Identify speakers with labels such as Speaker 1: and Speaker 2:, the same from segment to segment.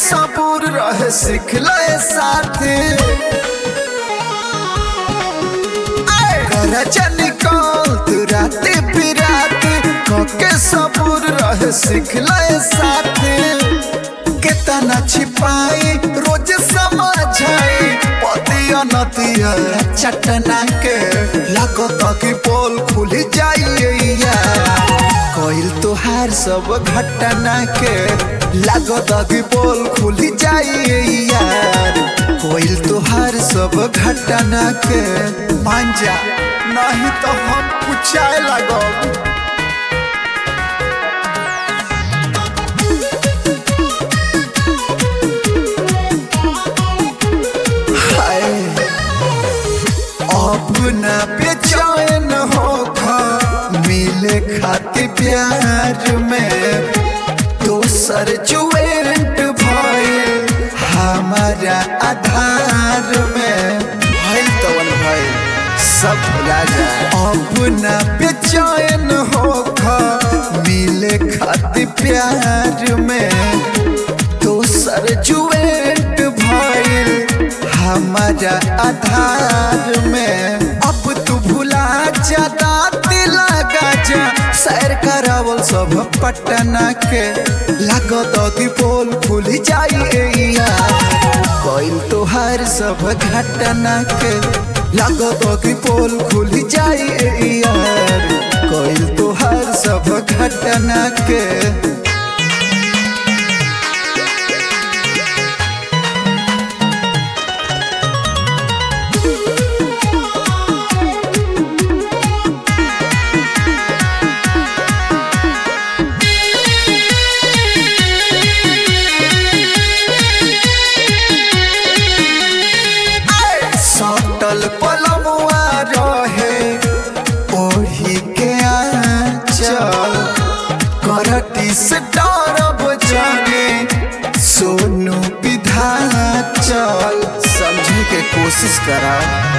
Speaker 1: सबूर रहे सीख ले साथी कर निकल तू राती पिराती कके सबूर रहे सीख ले साथी केतना छिपाई रोज समझाई पतिया नतिया चटना के लगो कि पोल खुल जाइया कोइल तोहार सब घटना के लगो कि पोल खुल जाइया कोइल तोहार सब घटना के मान जा नहीं तो हम पूछाए लगो हाय अपना बेचैन हो खा मिले खातिर प्यार में दोसर जुएंट भइल हमारा आधार में भइल तवन भइल सब राजा अपना बेचैन हो खा मिले खातिर प्यार में दोसर जुएंट भइल हमारा आधार में अब तू भुला जा दाती लगा जा सैर करावल सब पटना के लागत कि पोल खुल जाइया कोइल तोहार सब घटना के लागत कि पोल खुल जाइया कोइल तोहार सब घटना के सटल पलमुआ रहे ओढ़ी के आंचल करटी से डरब जाने सोनू विधाचल समझे के कोशिश करा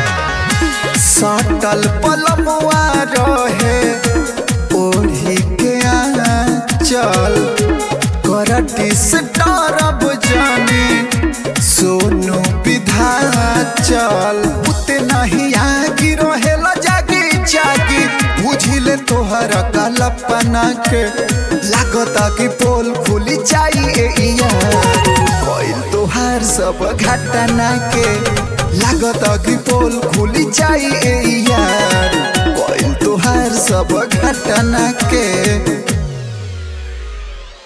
Speaker 1: सटल पलमुआ रहे ओढ़ी के आंचल करटी से डरब जाने सोनू विधाचल उते नहीं आगी रहेला जागी जागी बुझिले तोहर कल्पना के लागता कि पोल खुली जाइए कोइल तोहार सब घटना के लागता कि पोल खुली जाइए कोइल तोहार सब घटना के